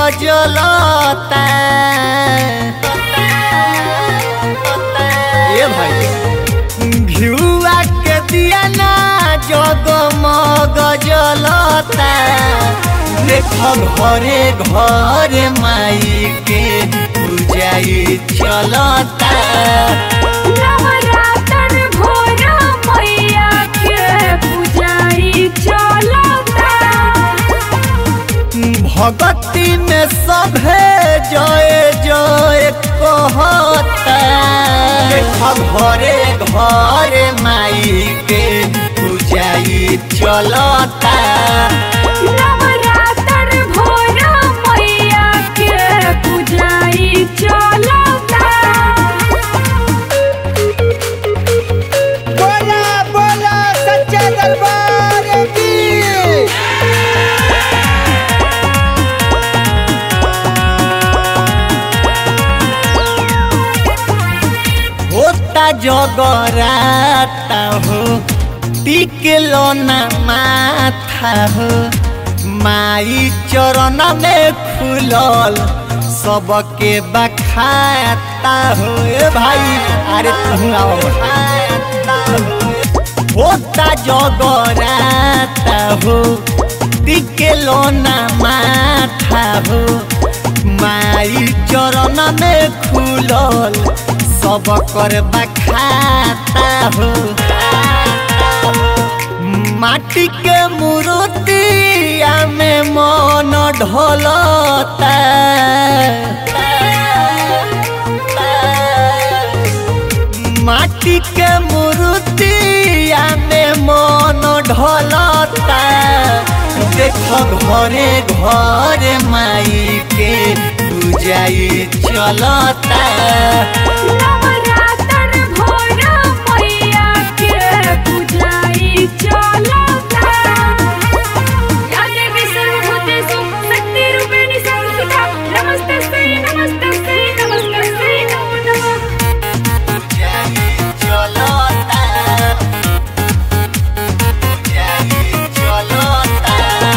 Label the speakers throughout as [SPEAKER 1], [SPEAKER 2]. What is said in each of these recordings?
[SPEAKER 1] जलता ए भाई घिउआ के दिया ना जगमग जलता देख घरे घरे माई के पूजाई चलता
[SPEAKER 2] नवरात्र भोर मैया के पुजारी चलता
[SPEAKER 1] भगती में सभे जय जय कहता देख घरे घरे माई के पूजाई चलता
[SPEAKER 2] नवरात्र भोर मैया के पुजारी चलता
[SPEAKER 3] बोला बोला सच्चा दरबार की
[SPEAKER 1] होता जगराता हो टिकलो ना माथा हो माई चरण में खुलल सबके बखाता हो ए भाई अरे तू आओ होता जगराता हो टिकलो ना माथा हो माई चरण में खुलल सब कर बखाता हो माटी के मूर्तिया में मन ढोलता माटी के मूर्तिया में मन ढोलता देख घरे घरे माई के पूजाई चलता
[SPEAKER 2] नवरात्र भोर मैया के पुजारी चलता या देवी सर्वभूतेषु शक्तिरूपिणी संस्थिता नमस्तस्यै नमस्तस्यै नमस्तस्यै नमो नमः
[SPEAKER 1] पूजाई चलता पूजाई चलता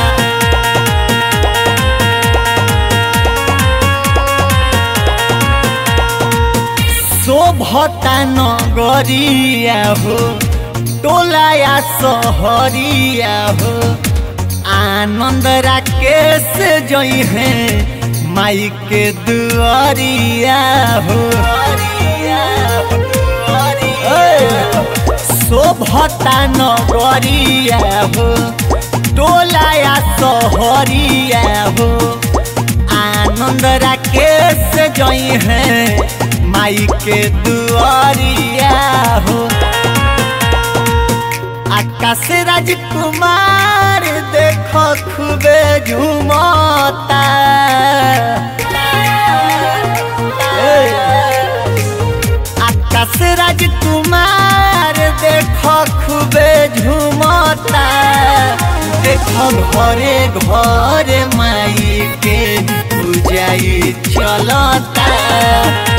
[SPEAKER 1] शोभता नगरिया हो टोलाया सहरिया हो आनंद राकेश जई है माई के दुआरिया हो ए, शोभता नगरिया हो टोलाया सहरिया हो आनंद राकेश जई है माई के दुआरिया हो आकाश राजकुमार देखो खूबे झूमता ए, आकाश राजकुमार देखो खूबे झूमता देखो घरे घरे माई के पूजाई चलता